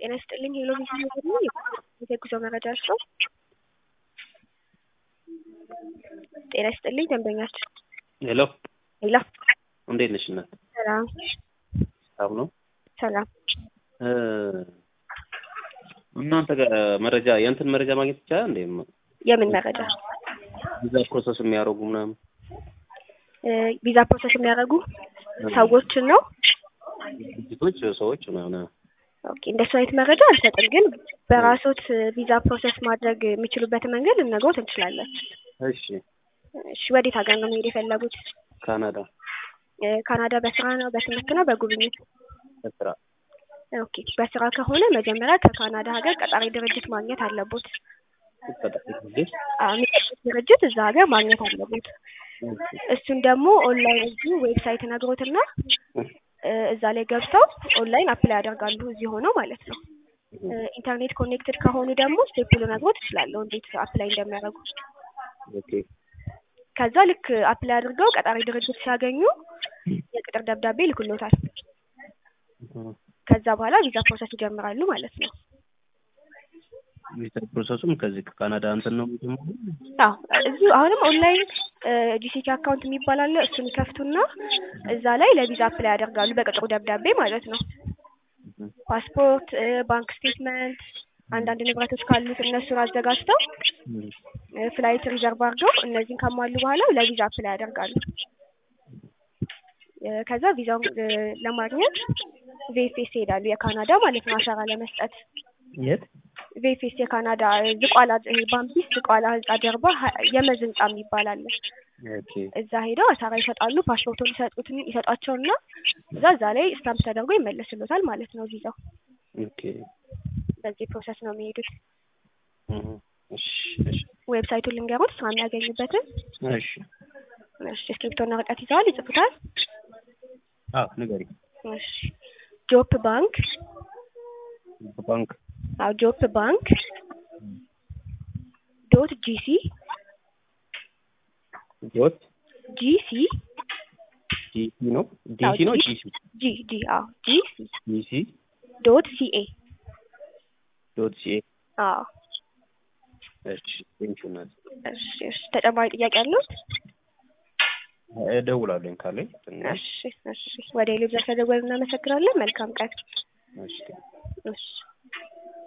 ጤና ይስጥልኝ ሄሎ ቪዥን ደግሞ የጉዞ መረጃ እርስዎ? ጤና ይስጥልኝ ደንበኛችን ሄሎ ሄሎ እንዴት ነሽ እናት? ሰላም ሰላም ነው። ሰላም እ እናንተ ጋር መረጃ የእንትን መረጃ ማግኘት ይቻላል እንዴ? የምን መረጃ? ቪዛ ፕሮሰስ የሚያደርጉ ምናምን እ ቪዛ ፕሮሰስ የሚያደርጉ ሰዎችን ነው? ድርጅቶች፣ ሰዎች ምናምን ኦኬ እንደሱ አይነት መረጃ አልሰጥም፣ ግን በራሶት ቪዛ ፕሮሰስ ማድረግ የሚችሉበትን መንገድ ልነግሮት እንችላለን። እሺ እሺ ወዴት ሀገር ነው መሄድ የፈለጉት? ካናዳ እ ካናዳ በስራ ነው በትምህርት ነው በጉብኝት? በስራ ኦኬ በስራ ከሆነ መጀመሪያ ከካናዳ ሀገር ቀጣሪ ድርጅት ማግኘት አለቦት። ድርጅት አዎ የሚቀጥሩት ድርጅት እዛ ሀገር ማግኘት አለቦት። እሱን ደግሞ ኦንላይን እዚሁ ዌብሳይት ነግሮትና እ እዛ ላይ ገብተው ኦንላይን አፕላይ ያደርጋሉ እዚህ ሆነው ማለት ነው። እ ኢንተርኔት ኮኔክትድ ከሆኑ ደግሞ ስቴፕ ልነግሮት እችላለሁ እንዴት አፕላይ እንደሚያደርጉ። ኦኬ ከዛ ልክ አፕላይ አድርገው ቀጣሪ ድርጅት ሲያገኙ የቅጥር ደብዳቤ ይልኩሎታል። ከዛ በኋላ ቪዛ ፕሮሰስ ይጀምራሉ ማለት ነው። ቪዛ ፕሮሰሱም ከዚህ ከካናዳ እንትን ነው የሚጀምረው? አዎ እዚሁ አሁንም ኦንላይን ጂሲቲ አካውንት የሚባል አለ። እሱን ይከፍቱና እዛ ላይ ለቪዛ አፕላይ ያደርጋሉ በቅጥሩ ደብዳቤ ማለት ነው። ፓስፖርት፣ እ ባንክ ስቴትመንት፣ አንዳንድ ንብረቶች ካሉት እነሱን አዘጋጅተው እ ፍላይት ሪዘርቭ አድርገው እነዚህን ካሟሉ በኋላ ለቪዛ አፕላይ ያደርጋሉ። እ ከዛ ቪዛውን እ ለማግኘት ቪኤፍኤስ ይሄዳሉ የካናዳ ማለት ነው አሻራ ለመስጠት የት? ቪኤፍኤስ የካናዳ እ ዝቋላ ይሄ ባምቢስ ዝቋላ ህንጻ ጀርባ ሀ- የመዝ ህንጻ የሚባል አለ። ኦኬ እዛ ሄደው አሻራ ይሰጣሉ። ፓስፖርቱን ይሰጡትን ይሰጧቸውና እዛ እዛ ላይ ስታምፕ ተደርጎ ይመለስሎታል ማለት ነው ቪዛው። ኦኬ በዚህ ፕሮሰስ ነው የሚሄዱት። እህ እሺ እሺ ዌብሳይቱን ልንገሩት ስራ የሚያገኙበትን። እሺ እሺ እስክሪብቶና ወረቀት ይዘዋል? ይጽፉታል? አዎ ንገሪኝ። እሺ ጆፕ ባንክ ባንክ አዎ ጆፕ ባንክ ዶት ጂሲ ዶት ጂሲ ጂሲ ነው አዎ ዲሲ ነው ጂ ጂሲ ጂ ጂ አዎ ጂሲ ጂሲ ዶት ሲኤ ዶት ሲኤ አዎ እሺ ቴንኪው እናት እሺ እሺ ተጨማሪ ጥያቄ አለዎት? እደውላለሁ ካለኝ ትንሽ እሺ እሺ ወደ ሌሎች ዘርፈ ደወል እናመሰግናለን። መልካም ቀን። እሺ እሺ